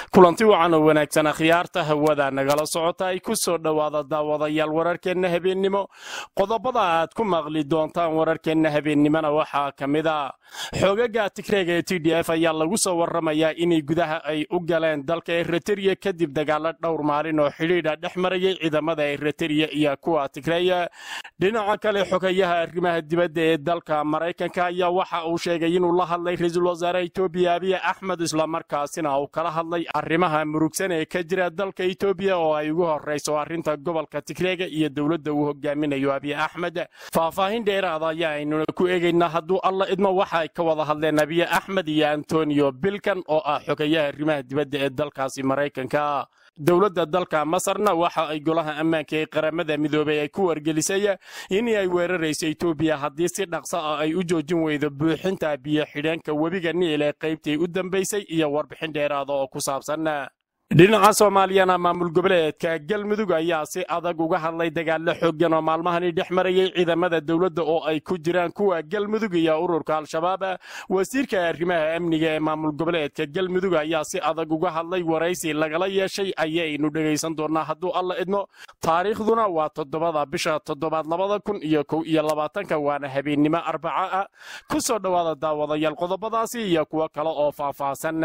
kulanti wacan oo wanaagsan akhyaarta hawada nagala socota ay ku soo dhowaada daawadayaal wararkeenna habeennimo qodobada aad ku maqli doontaan wararkeenna habeennimona waxaa ka mid a xoogaga tigreega ee t d f ayaa lagu soo warramayaa inay gudaha ay u galeen dalka eritreya kadib dagaalo dhowr maalin oo xidhiidha dhex marayay ciidamada eritreya iyo kuwa tigreya dhinaca kale xogayaha arrimaha dibadda ee dalka maraykanka ayaa waxa uu sheegay inuu la hadlay ra-iisul wasaare etoobiya abiy axmed islamarkaasina uu kala hadlay arrimaha murugsan ee ka jira dalka etoobiya oo ay ugu horrayso arrinta gobolka tigreega iyo dowladda uu hogaaminayo abiy axmed faahfaahin dheeraada ayaa aynuna ku eegaynaa hadduu alla idmo waxa ay ka wada hadleen abiy axmed iyo antonio bilkan oo ah xogayaha arrimaha dibadda ee dalkaasi maraykanka dowladda dalka masarna waxa ay golaha ammaanka ee qaramada midoobay ay ku wargelisay in ay weerarayso etoobiya haddii si dhaqso ah ay u joojin weydo buuxinta biyo xidheenka webiga niil ee qaybtii u dambaysay iyo warbixin dheeraada oo ku saabsan dhinaca soomaaliyana maamul goboleedka galmudug ayaa si adag uga hadlay dagaalo xooggan oo maalmahani dhex marayay ciidamada dowladda oo ay ku jiraan kuwa galmudug iyo ururka al-shabaab wasiirka arrimaha amniga ee maamul goboleedka galmudug ayaa si adag uga hadlay waraysi lagala yeeshay ayaynu dhegaysan doonaa hadduu alla idmo taariikhduna waa toddobada bisha toddobaad labada kun iyo kow iyo labaatanka waana habeennimo arbaca ah ku soo dhowaada daawadayaal qodobadaasi iyo kuwo kale oo faahfaahsan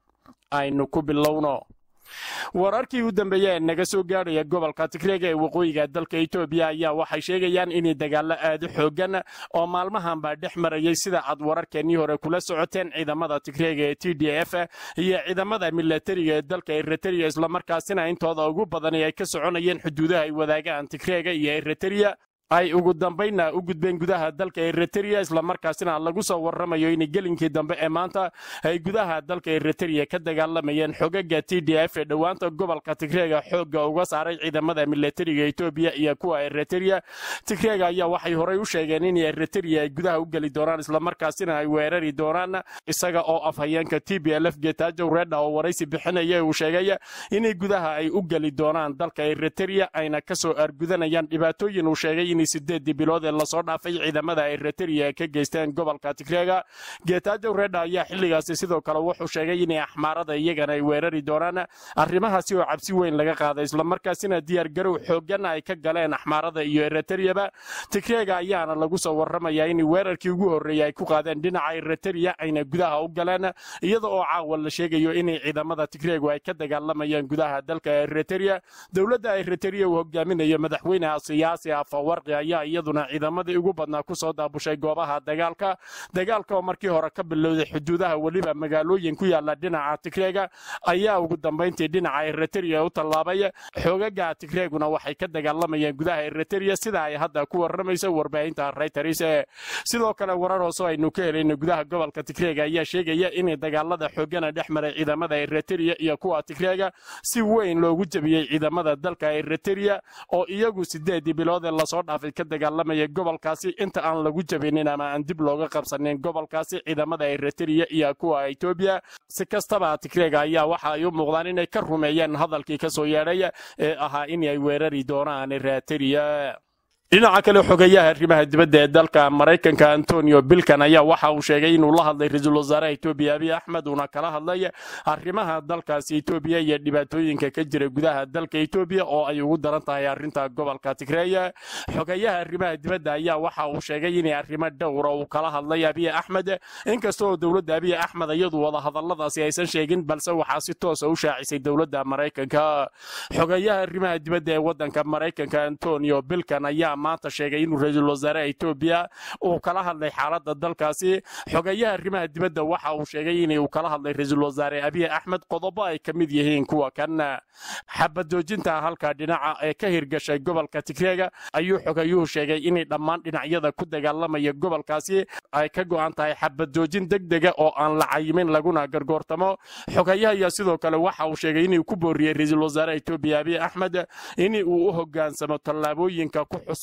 aynu ku bilowno wararkii u dambeeya ee naga soo gaadhaya gobolka tigreega ee waqooyiga dalka etoobiya ayaa waxay sheegayaan inay dagaalo aad u xoogan oo maalmahanbaa dhex marayay sida aad wararkeennii hore kula socoteen ciidamada tigreega ee t d f iyo ciidamada milatariga ee dalka eritrea islamarkaasina intooda ugu badani ay ka soconayeen xuduudaha ay wadaagaan tigreega iyo eritrea ay ugu dambaynna u gudbeen gudaha dalka eritrea islamarkaasina lagu soo warramayo in gelinkii dambe ee maanta ay gudaha dalka eritrea ka dagaalamayeen xogaga t d f ee dhowaanta gobolka tigreega xoogga uga saaray ciidamada milatariga etoobiya iyo kuwa eritrea tigreega ayaa waxay horey u sheegeen in eritrea ay gudaha u geli doonaan islamarkaasina ay weerari doonaan isaga oo afhayeenka t b l f getajow redha oo waraysi bixinaya uu sheegay inay gudaha ay u geli doonaan dalka eritrea ayna kasoo argudanayaan dhibaatooyin uu sheegay in sideedii bilood ee lasoo dhaafay ciidamada eritrea ay ka geysteen gobolka tigreega getajow redha ayaa xilligaasi sidoo kale wuxuu sheegay inay axmaarada iyagana ay weerari doonaan arrimahaasi oo cabsi weyn laga qaaday islamarkaasina diyaargarow xoogan ay ka galeen axmaarada iyo eritreaba tigreega ayaana lagu soo warramayaa in weerarkii ugu horreeyey ay ku qaadeen dhinaca eritrea ayna gudaha u galeen iyada oo caawa la sheegayo inay ciidamada tigreegu ay ka dagaalamayaan gudaha dalka eritrea dowladda eritrea uu hogaaminayo madaxweyneha siyaasi afawarqi ayaa iyaduna ciidamadii ugu badnaa ku soo daabushay goobaha dagaalka dagaalka oo markii hore ka bilowday xuduudaha weliba magaalooyin ku yaala dhinaca tigreega ayaa ugu dambayntii dhinaca eritrea u tallaabay xoogaga tigreeguna waxay ka dagaalamayeen gudaha eritrea sida ay hadda ku warramayso warbaahinta reyters sidoo kale warar hoosoo aynu ka helayno gudaha gobolka tigreega ayaa sheegaya in dagaalada xoogana dhex maray ciidamada eritrea iyo kuwa tigreega si weyn loogu jebiyey ciidamada dalka eritrea oo iyagu sideedii bilood ee lasoo dhaafay ka dagaalamaya gobolkaasi inta aan lagu jabinin ama aan dib looga qabsanin gobolkaasi ciidamada eritrea iyo kuwa etoobiya si kastaba tigreega ayaa waxa ay u muuqdaan inay ka rumeeyeen hadalkii ka soo yeedhay ee ahaa in ay weerari doonaan eritrea dhinaca kale xogayaha arrimaha dibadda ee dalka maraykanka antonio bilkan ayaa waxa uu sheegay inuu la hadlay ra-iisul wasaaraha etoobiya abiy axmed uuna kala hadlay arrimaha dalkaasi etoobiya iyo dhibaatooyinka ka jira gudaha dalka etoobiya oo ay ugu daran tahay arrinta gobolka tigreeya xogayaha arrimaha dibadda ayaa waxa uu sheegay inay arrimo dhowra uu kala hadlay abiy axmed inkasta oo dowladda abiy axmed iyadu wada hadalladaasi aysan sheegin balse waxaa si toosa u shaacisay dowladda maraykanka xogayaha arrimaha dibadda ee waddanka maraykanka antonio bilkan ayaa maanta sheegay inuu ra-iisul wasaaraha etoobiya uu kala hadlay xaaladda dalkaasi xogayaha arrimaha dibadda waxa uu sheegay in uu kala hadlay ra-iisul wasaare abiy axmed qodobo ay ka mid yihiin kuwa kan xabadoojinta halka dhinaca ee ka hirgashay gobolka tigreega ayuu xogayuhu sheegay inay dhammaan dhinacyada ku dagaalamaya gobolkaasi ay ka go'an tahay xabadoojin degdega oo aan la cayimin laguna gargoortamo xogayaha ayaa sidoo kale waxa uu sheegay inuu ku booriyey ra-iisul wasaaraha etoobiya abiy axmed in uu u hogaansamo tallaabooyinka ku xusan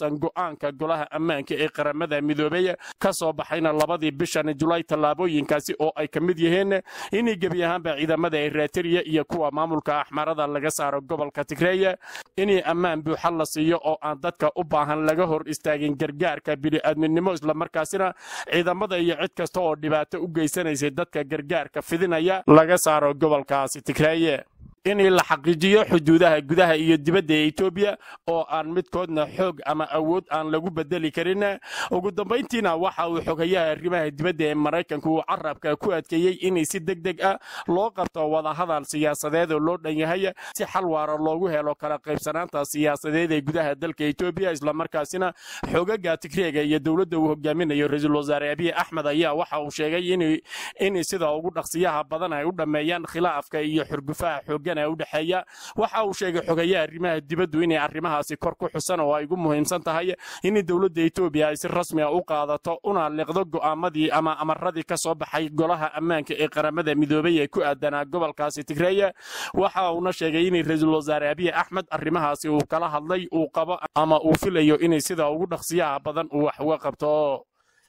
waafaqsan go'aanka golaha ammaanka ee qaramada midoobey ka soo baxayna labadii bishan julaay tallaabooyinkaasi oo ay ka mid yihiin inay gebi ahaanba ciidamada eritrea iyo kuwa maamulka axmarada laga saaro gobolka tigreey inay ammaan buuxa la siiyo oo aan dadka u baahan laga hor istaagin gargaarka bini'aadminimo islamarkaasina ciidamada iyo cid kasta oo dhibaato u geysanaysay dadka gargaarka fidinaya laga saaro gobolkaasi tigreeye in la xaqiijiyo xuduudaha gudaha iyo dibadda ee etoobiya oo aan midkoodna xoog ama awood aan lagu bedeli karin ugu dambayntiina waxa uu xogayaha arrimaha dibadda ee maraykanku uu carabka ku adkeeyey inay si deg deg ah loo qabto wadahadal siyaasadeed oo loo dhan yahay si xal waara loogu helo kala qaybsanaanta siyaasadeed ee gudaha dalka etoobiya islamarkaasina xogaga tigreega iyo dowladda uu hogaaminayo ra-iisul wasaare abiy axmed ayaa waxa uu sheegay in sida ugu dhaqsiyaha badan ay u dhammeeyaan khilaafka iyo xurgufaha xoogan udhexeeya waxa uu sheegay xogayaha arrimaha dibaddu inay arrimahaasi kor ku xusan oo ay ugu muhiimsan tahay in dowladda etoobiya ay si rasmi a u qaadato una liqdo go'aamadii ama amaradii ka soo baxay golaha ammaanka ee qaramada midoobey ee ku aadanaa gobolkaasi tigreeye waxa uuna sheegay inay ra-iisul wasaare abiy axmed arrimahaasi uu kala hadlay uu qabo ama uu filayo inay sida ugu dhaqsiyaha badan uu wax uga qabto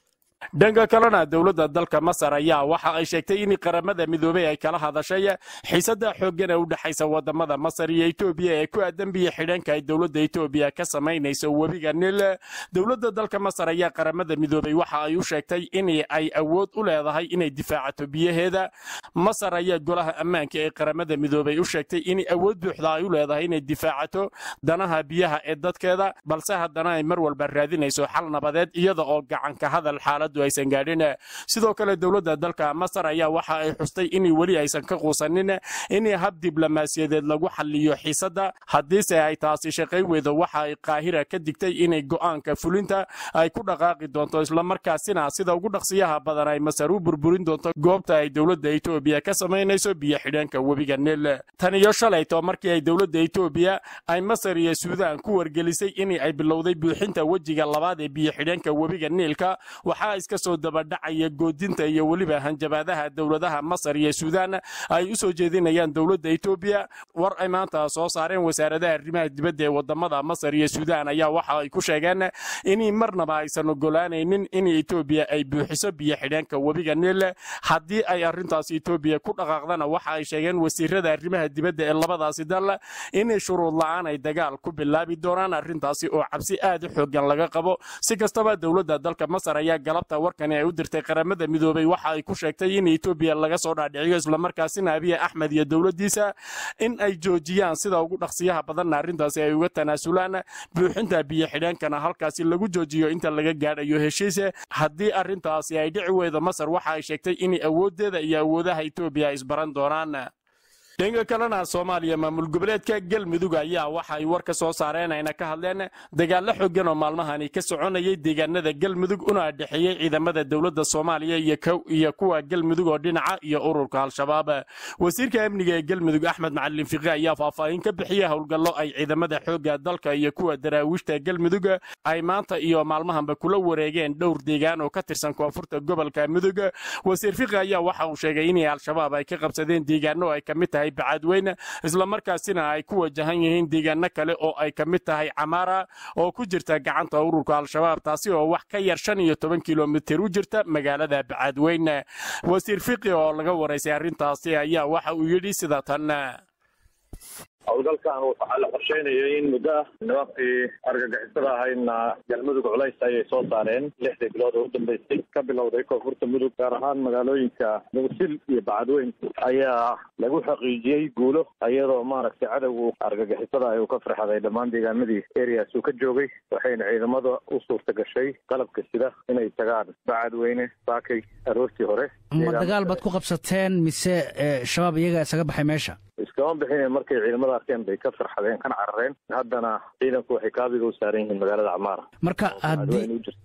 dhanka kalena dowladda dalka masar ayaa waxa ay sheegtay in qaramada midoobey ay kala hadashay xiisada xooggan ee u dhexaysa wadamada masar iyo etoobiya ee ku aadan biyo xidhanka ay dowladda etoobiya ka samaynayso webiga nil dowladda dalka masar ayaa qaramada midoobey waxa ay u sheegtay in ay awood u leedahay inay difaacato biyaheeda masar ayaa golaha ammaanka ee qaramada midoobey u sheegtay in awood buuxda ay u leedahay inay difaacato danaha biyaha ee dadkeeda balse haddana ay mar walba raadinayso xal nabadeed iyada oo gacanka hadal xaalad aysan gaadhin sidoo kale dowladda dalka masar ayaa waxa ay xustay in weli aysan ka quusanin in hab diblomaasiyadeed lagu xaliyo xiisadda haddiise ay taasi shaqayn weydo waxa ay qaahira ka digtay inay go'aanka fulinta ay ku dhaqaaqi doonto islamarkaasina sida ugu dhaqsiyaha badan ay masar u burburin doonto goobta ay dowladda etoobiya ka samaynayso biyo xidhanka webiga nil tan iyo shalayto markii ay dowladda etoobiya ay masar iyo suudaan ku wargelisay in ay bilowday buuxinta wejiga labaad ee biyo xidhanka webiga niilka waxaa iska soo dabadhacaya goodinta iyo weliba hanjabaadaha dowladaha masar iyo suudaan ay u soo jeedinayaan dowladda etoobiya war ay maanta soo saareen wasaaradaha arrimaha dibadda ee wadamada masar iyo suudaan ayaa waxa ay ku sheegeen in marnaba aysan ogolaanaynin in etoobiya ay buuxiso biyo xidheenka webiga niil haddii ay arrintaas etoobiya ku dhaqaaqdana waxa ay sheegeen wasiirada arrimaha dibadda ee labadaasi dal in shuruud la'aan ay dagaal ku bilaabi doonaan arrintaasi oo cabsi aad u xoogan laga qabo si kastaba dowladda dalka masar ayaa galabta warkani ay u dirtay qaramada midoobey waxa ay ku sheegtay in etoobiya laga soo dhaadhiciyo islamarkaasina abiy axmed iyo dowladdiisa in ay joojiyaan sida ugu dhaqsiyaha badanna arrintaasi ay uga tanaasulaan buuxinta biyo xidheenkana halkaasi lagu joojiyo inta laga gaadhayo heshiise haddii arrintaasi ay dhici weydo masar waxa ay sheegtay in awooddeeda iyo awoodaha etoobiya ay isbaran doonaan dhanka kalena soomaaliya maamul goboleedka galmudug ayaa waxa ay war ka soo saareen ayna ka hadleen dagaallo xoogan oo maalmahani ka soconayay deegaanada galmudug una dhexeeyey ciidamada dowladda soomaaliya iyo kuwa galmudug oo dhinaca iyo ururka al-shabaab wasiirka amniga ee galmudug axmed macalin fiqi ayaa faahfaahin ka bixiyey howlgallo ay ciidamada xoogga dalka iyo kuwa daraawiishta galmudug ay maanta iyo maalmahanba kula wareegeen dhowr deegaan oo ka tirsan koonfurta gobolka mudug wasiir fiqi ayaa waxa uu sheegay in al-shabaab ay ka qabsadeen deegaano ay ka mid tahay bacadweyne islamarkaasina ay ku wajahan yihiin deegaano kale oo ay ka mid tahay camaara oo ku jirta gacanta ururka al-shabaab taasi oo wax ka yar shan iyo toban kilomitir u jirta magaalada bacadweyne wasiir fiqi oo laga waraysay arrintaasi ayaa waxa uu yidhi sida tan howlgalkan waxaa la qorsheynayay in muddo ah nimankii argagixisada ahaydna galmudug culays ayay soo saareen lixdii bilood oo u dambeysay ka bilowday koonfurta mudug gaar ahaan magaalooyinka muqsil iyo bacadweyn ayaa lagu xaqiijiyey guulo iyadoo maaragtay cadowgu argagixisada ay uu ka farxaday dhammaan deegaanadii areas uu ka joogay waxayna ciidamada u suurta gashay qalabka sida inay tagaan bacadweyne saakay aroortii hore ma dagaal baad ku qabsateen mise shabaab iyaga isaga baxay meesha iskama bixin markay ciidamada arkeen bay ka farxadeen kana carareen haddana ciidanku waxay kaabiga u saaran yihiin magaalada camaara marka haddii u jirtaa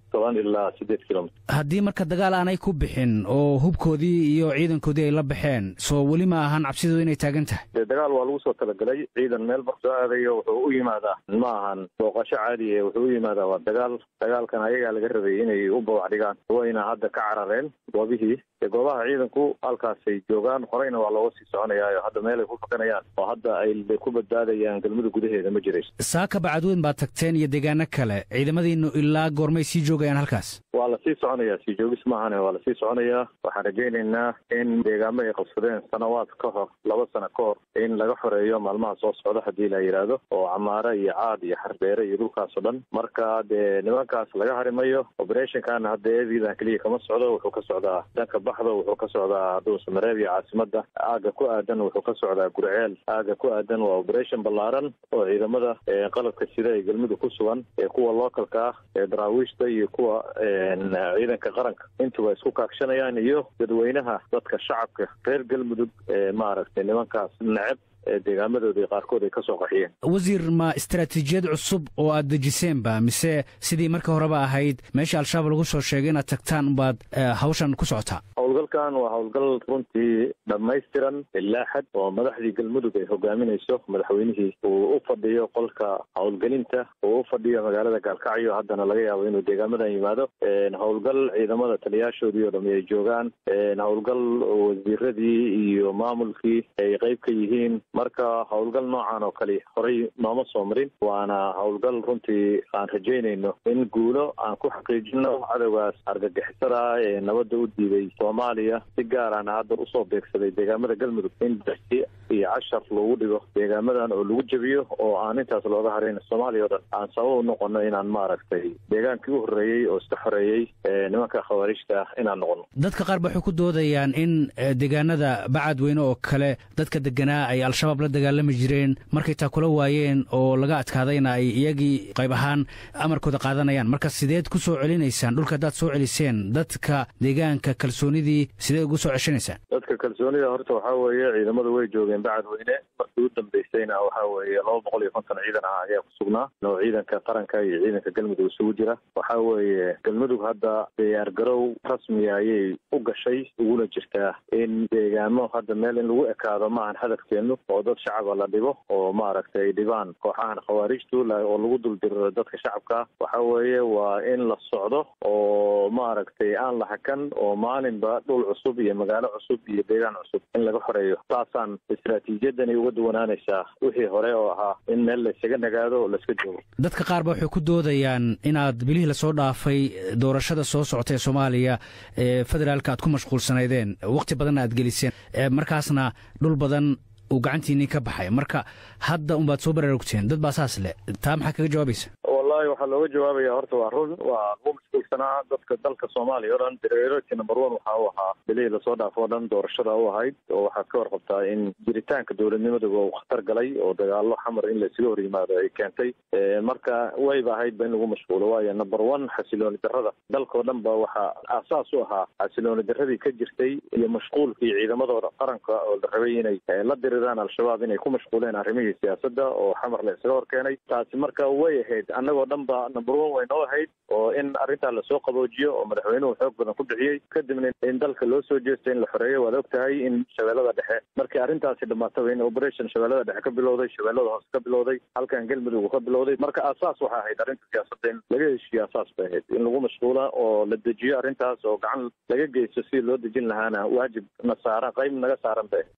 toban ilaa siddeed kilomitr haddii marka dagaal aanay ku bixin oo hubkoodii iyo ciidankoodii ay la baxeen soo weli ma ahan cabsidooda inay taagan tahay dee dagaal waa lagu soo talagelay ciidan meel bar soo aadayo wuxuu u yimaadaa ma ahan booqasho caadi e wuxuu u yimaadaa waa dagaal dagaalkan ayagaa laga rabay inay u bawac dhigaan wayna hadda ka carareen goobihii goobaha ciidanku halkaasay joogaan horeyna waa looga sii soconayaayo hadda meel ay ku fakanayaan oo hadda ay ku badbaadayaan galmudug gudaheeda ma jirayso saaka bacadweyn baad tagteen iyo deegaano kale ciidamadiinu ilaa goormay sii joogayaan halkaas waa lasii soconayaa sii joogis maahane waa lasii soconayaa waxaan rajaynaynaa in deegaamo ay qabsadeen sanawaad ka hor laba sano ka hor in laga xoreeyo maalmaha soo socda haddii la yidhaahdo oo camaare iyo caad iyo xardheere iyo dhulkaasoo dhan marka dee nimankaas laga harimayo operationkana hadda eeviidan keliya kama socdo wuxuu ka socdaa danka baxda wuxuu ka socdaa dhuusamareeb iyo caasimada aaga ku aadan wuxuu ka socdaa gurceel aaga ku aadan waa operation ballaaran oo ciidamada qalabka sida ee galmudug ku sugan ee kuwa localka ah ee daraawiishta iyo kuwa ciidanka qaranka intuba isku kaagshanayaan iyo dadweynaha dadka shacabka reer galmudug ee maaragtay nimankaas neceb ee deegaamadoodii qaarkood ay ka soo qaxiyeen wasiir ma istaraatiijiyad cusub oo aad dejiseenba mise sidii marka horeba ahayd meesha al-shabaab lagu soo sheegay inaad tagtaan umbaad hawshan ku socotaa howlgalkan waa howlgal runtii dhammaystiran ilaa xad oo madaxdii galmudug ay hogaaminayso madaxweynihii uu u fadhiyo qolka howlgelinta uu u fadhiyo magaalada gaalkacyo haddana laga yaabo inuu deegaamadan yimaado howlgal ciidamada taliyaashoodii oo dhami ay joogaan howlgal wasiiradii iyo maamulkii ay qeyb ka yihiin marka howlgal noocan oo kale horey nooma soo marin waana howlgal runtii aan rajaynayno in guulo aan ku xaqiijino cadowgaas argagixisada ee nabadda u diiday soomaaliya si gaarana hadda usoo beegsaday deegaamada galmudug in darsi iyo cashar lagu dhigo deegaamadan oo lagu jebiyo oo aan intaas looga harin soomaaliya o dhan aan sabab u noqono inaan maaragtay deegaankii u horreeyey oo iska xoreeyey nimanka khawaarijta ah inaan noqono dadka qaar ba waxay ku doodayaan in deegaanada bacadweyne oo kale dadka deganaa ay al-shabaab la dagaalami jireen markay taa kula waayeen oo laga adkaadayna ay iyagii qayb ahaan amarkooda qaadanayaan marka sideed ku soo celinaysaan dhulka haddaad soo celiseen dadka deegaanka kalsoonidii sideed ugu soo ceshanaysaan dadka kalsoonida horta waxaa weeye ciidamadu way joogeen bacadweyne markii u dambeysayna waxaa weeye laba boqol iyo konton ciidan ah ayaa ku sugnaa oo ciidanka qaranka iyo ciidanka galmudug isugu jira waxaa weeye galmudug hadda diyaargarow rasmiya ayay u gashay uguna jirtaa in deegaamo hadda meel in lagu ekaado maahan hadafkeenu oo dad shacaba la dhibo oo maaragtay ay dhibaan kooxahan khawaarijtu oo lagu duldiro dadka shacabka waxa weeye waa in la socdo oo maaragtay aan la hakan oo maalinba dhul cusub iyo magaalo cusub iyo deegaan cusub in laga xoreeyo saasaan istaraatiijiyadani uga duwanaanaysaa wixii hore oo ahaa in meel laysaga nagaado oo layska joogo dadka qaar ba waxay ku doodayaan inaad bilihii lasoo dhaafay doorashada soo socota ee soomaaliya ee federaalka aad ku mashquulsanaydeen wakhti badanna aad geliseen markaasna dhul badan uu gacantiinii ka baxay marka hadda unbaad soo baraarugteen dad baa saas leh taa maxaa kaga jawaabaysa wallahi waxaa looga jawaabaya horta waa run waa lagu mashquulsanaa dadka dalka soomaaliya o dhan priority number one waxa u ahaa bilihii lasoo dhaafo o dhan doorashada u ahayd oo waxaad ka warqabtaa in jiritaanka dowladnimaduba uu khatar galay oo dagaalo xamar in laysaga hor yimaado ay keentay marka wayba ahaydba in lagu mashquulo waayo number one xasilooni darrada dalkao dhan ba waxaa aasaas u ahaa xasilooni darradii ka jirtay iyo mashquulkii ciidamadooda qaranka oo la rabay inay la diriraan al-shabaab inay ku mashquuleen arrimihii siyaasadda oo xamar la isaga hor keenay taasi marka way ahayd annagoo dhan ba number one way noo ahayd oo in arrintaa lasoo qaboojiyo oo madaxweynuhu xoog badan ku bixiyey kadibna in dalka loo soo jeesto in la xoreeyo waad og tahay in shabeellada dhexe markii arrintaasi dhamaataba in operation shabeellada dhexe ka bilowday shabeellada hoose ka bilowday halkan galmudug uu ka bilowday marka aasaas waxaa ahayd arrinta siyaasadda in laga heshiiyo aasaas bay ahayd in lagu mashquula oo la dejiyo arrintaas oo gacan laga geysto sidii loo dejin lahaana waajib na saaran qayb naga saaran bay ahayd